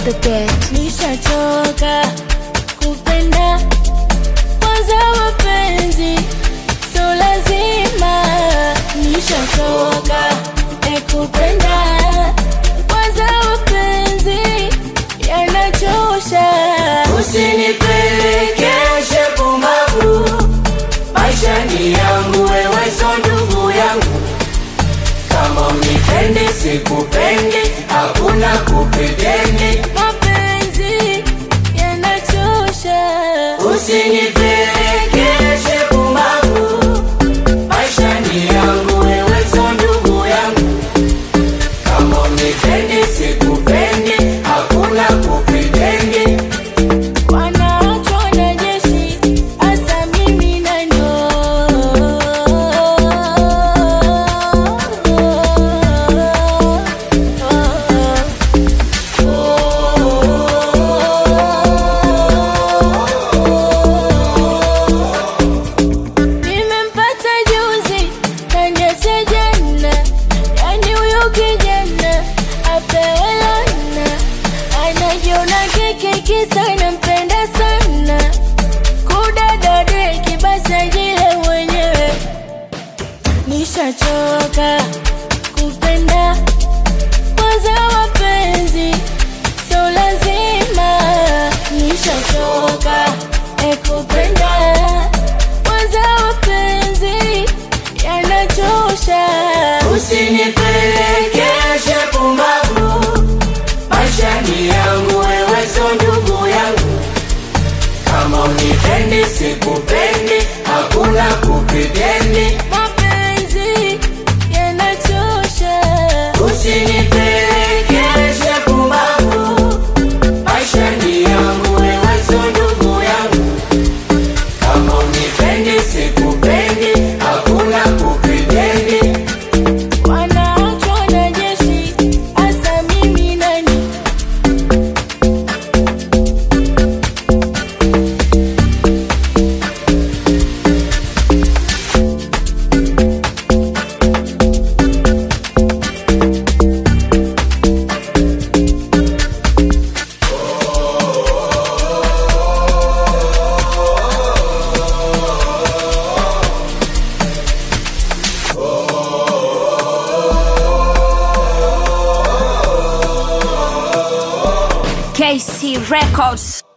the bed. nishachoka kupenda kwanza mapenzi so lazima nishachoka e kupenda kwanza mapenzi yanachosha usinipelekeshe pumbavu maisha ni yangu wewe so ndugu yangu kama unipendi sikupendi hakuna kupetendi mapenzi yanachosha usinipelekeshe pumbavu maisha ni yangu wewe so ndugu yangu kama unipendi sikupendi hakuna kupetendi wanaachwa na jeshi hasa mimi nano nimempata juzi kaniacha jana yani huyo kijana apewe lana anajiona kekeki sana mpenda sana kudadadeki basi ajile mwenyewe nishachoka kupenda kwanza mapenzi so lazima nishachoka e kupenda kwanza mapenzi yanachosha usinipelekeshe pumbavu maisha ni yangu wewe so ndugu yangu kama unipendi sikupendi hakuna kupetendi mapenzi yanachosha usinipelekeshe pumbavu maisha ni yangu wewe so ndugu yangu kama unipendi sikupendi hakuna kupetendi wanaachwa na jeshi hasa mimi nani KC Records.